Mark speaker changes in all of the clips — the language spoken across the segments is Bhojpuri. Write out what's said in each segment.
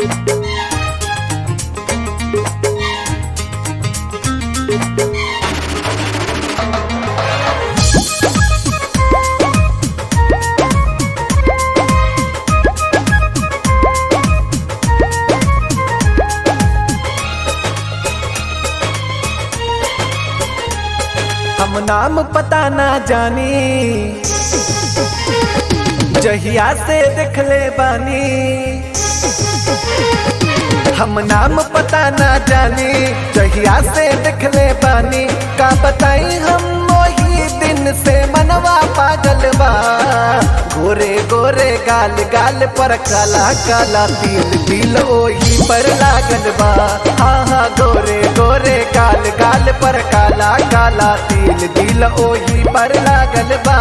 Speaker 1: हम नाम पता ना जानी जहिया से देखले बानी हम नाम पता ना जानी जहिया से देखले बानी का बताई हम वही दिन से मनवा पागल बा गोरे गोरे गाल गाल पर काला काला तिल तिल ओही पर लागल बा हाँ हाँ गोरे गोरे गाल गाल पर काला काला तिल तिल ओही पर लागल बा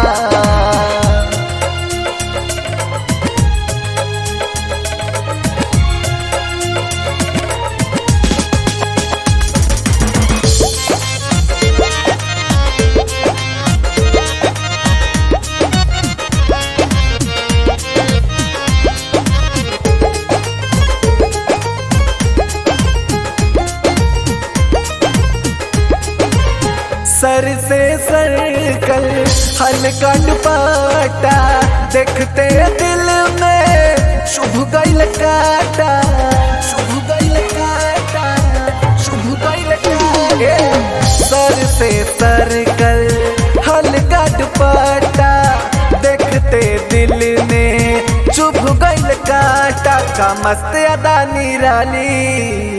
Speaker 1: सर से सर्कल हल्का दुपट्टा देखते दिल में शुभ गैल काटा शुभ गैल काटा शुभ गैल काटा सर से सर्कल हल्का दुपट्टा देखते दिल में चुभ गैल काटा का मस्त अदा निराली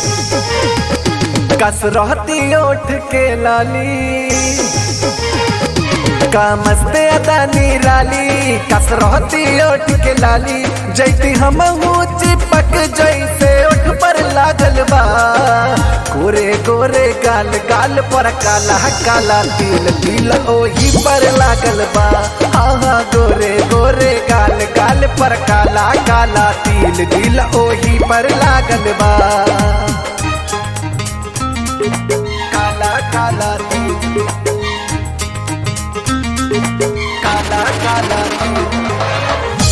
Speaker 1: कस रहती ओठ के लाली का मस्त अदा निराली कस रहती ओठ के लाली जैती हम चिपक जैसे ओठ पर लागल बा गोरे गोरे गाल गाल पर काला काला तिल तिल ओही पर लागल बा हाँ हाँ गोरे गोरे गाल गाल पर काला काला तिल दिल ओही पर लागल बा काला काला तिल काला काला तिल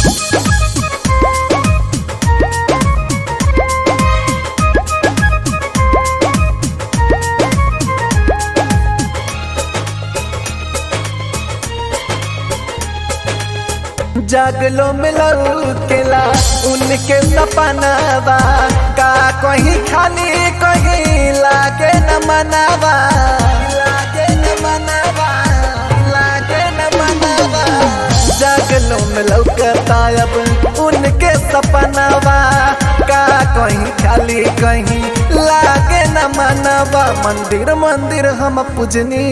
Speaker 1: जागलो मिलऊ केला उनके सपनावा का कहीं खाली कहीं लागे न मनावा लागे न मनावा लागे न मनावा जागलो मिलऊ करता अब उनके सपनावा का कहीं खाली कहीं लागे न मनावा मंदिर मंदिर हम पूजनी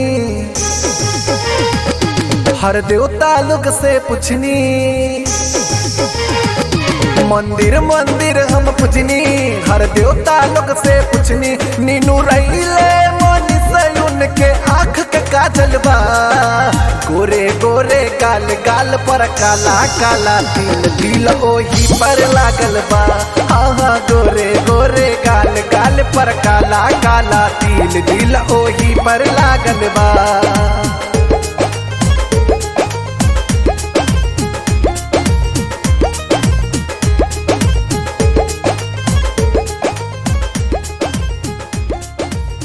Speaker 1: हर देवता लोग से पूछनी मंदिर मंदिर हम पूछनी हर देवता लोग से पूछनी नीनू रहीले मन से उनके आँख के काजल बा गोरे गोरे गाल गाल पर काला काला तिल तिल ओही पर लागल बा हाँ हाँ गोरे गोरे गाल गाल पर काला काला तिल दिल ओही पर लागल बा